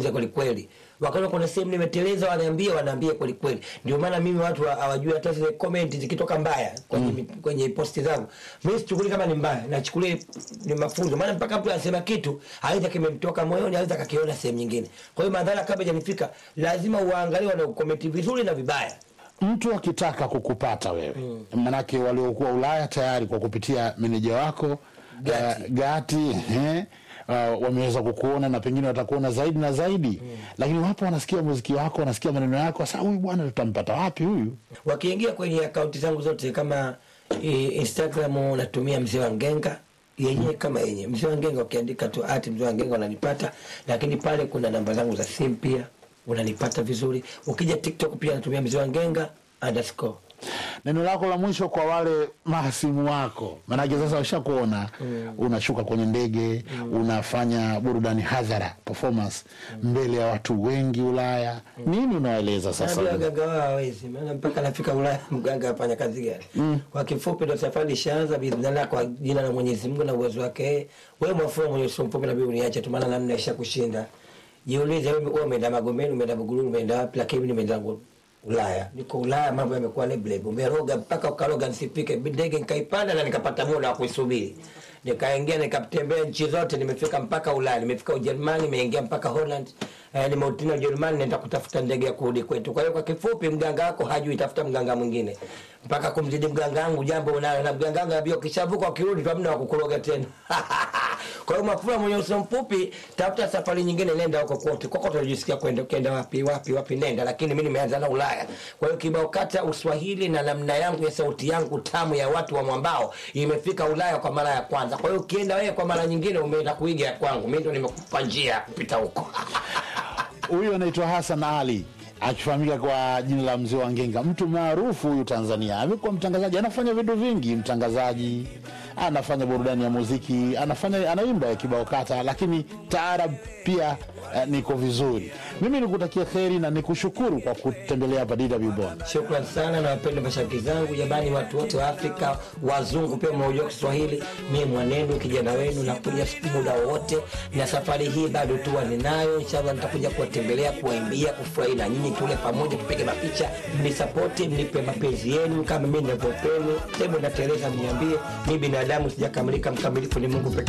nizungumze kweli kweli wakati kuna sehemu nimeteleza wanaambia wanaambia kweli kweli ndio maana mimi watu wa- hawajui hata zile comment zikitoka mbaya kwenye mm. kwenye posti zangu mimi sichukuli kama ni mbaya nachukulia ni mafunzo maana mpaka mtu anasema kitu aidha kimemtoka moyoni aidha kakiona sehemu nyingine kwa hiyo madhara kabla hajanifika lazima uangalie wana comment vizuri na vibaya mtu akitaka kukupata wewe mm. manake waliokuwa ulaya tayari kwa kupitia meneja wako Gati. uh, gati eh, uh, wameweza kukuona na pengine watakuona zaidi na zaidi mm. lakini wapo wanasikia muziki wako wanasikia maneno yako sasa huyu bwana tutampata wapi huyu wakiingia kwenye akaunti zangu zote kama e, instagram natumia mzee wa ngenga yenyewe kama yenye mzee wa ngenga ukiandika tu ati mzee wa ngenga unanipata lakini pale kuna namba zangu za simu pia unanipata vizuri ukija tiktok pia natumia mzee wa ngenga underscore neno lako la mwisho kwa wale mahasimu wako manake sasa washakuona mm. unashuka kwenye ndege mm. unafanya burudani hadhara performance mm. mbele ya watu wengi ulaya mm. nini unawaeleza sasa Naambia waganga wao hawezi maana mpaka nafika Ulaya mganga afanya kazi gani? Mm. Kwa kifupi ndo safari ishaanza biidhnillah kwa jina la Mwenyezi Mungu na uwezo wake. Wewe mwafumo mwenye uso mfupi na bibi uniache tu maana namna isha kushinda. Jiulize wewe wewe umeenda Magomeni, umeenda Buguruni, umeenda wapi lakini mimi nimeenda Ngulu. Ulaya. Niko Ulaya mambo yamekuwa lebleb. Umeroga mpaka ukaloga nisipike ndege nikaipanda na nikapata muda wa kuisubiri. Nikaingia nikatembea nchi zote nimefika mpaka Ulaya, nimefika Ujerumani, nimeingia mpaka Holland. Eh, nimeutina Ujerumani naenda kutafuta ndege ya kurudi kwetu. Kwa hiyo kwa kifupi mganga wako hajui tafuta mganga mwingine. Mpaka kumzidi mganga wangu jambo unalo na mganga wangu anambia ukishavuka ukirudi tu hamna wa kukuroga tena. Kwa hiyo mafua mwenye uso mfupi, tafuta safari nyingine, nenda huko kote. Kokote unajisikia kwenda, ukienda wapi wapi wapi, nenda. Lakini mimi nimeanza na Ulaya. Kwa hiyo kibao kata Uswahili na namna yangu ya sauti yangu tamu ya watu wa mwambao imefika Ulaya kwa mara ya kwanza. Kwa hiyo ukienda wewe kwa mara nyingine, umeenda kuiga ya kwangu, mimi ndo nimekupa njia ya kupita huko. huyu anaitwa Hassan Ali akifahamika kwa jina la mzee wa Ngenga, mtu maarufu huyu Tanzania. Amekuwa mtangazaji, anafanya vitu vingi, mtangazaji, anafanya burudani ya muziki, anafanya anaimba ya kibao kata, lakini taarab pia eh, niko vizuri. Mimi nikutakia kheri na nikushukuru kwa kutembelea hapa DW Bonn. Shukran sana na wapenda mashabiki zangu, jamani, watu wote wa Afrika, wazungu pia mnaojua Kiswahili. Mimi mwanenu kijana wenu, nakuja muda wowote, na safari hii bado tu ninayo. Inshallah nitakuja kuwatembelea, kuwaimbia, kufurahi na nyinyi, tule pamoja, tupige mapicha, mnisapoti, mnipe mapenzi yenu kama mimi ninavyopeni. Hebu na Teresa mniambie, mimi binadamu sijakamilika, mkamilifu ni Mungu pekee.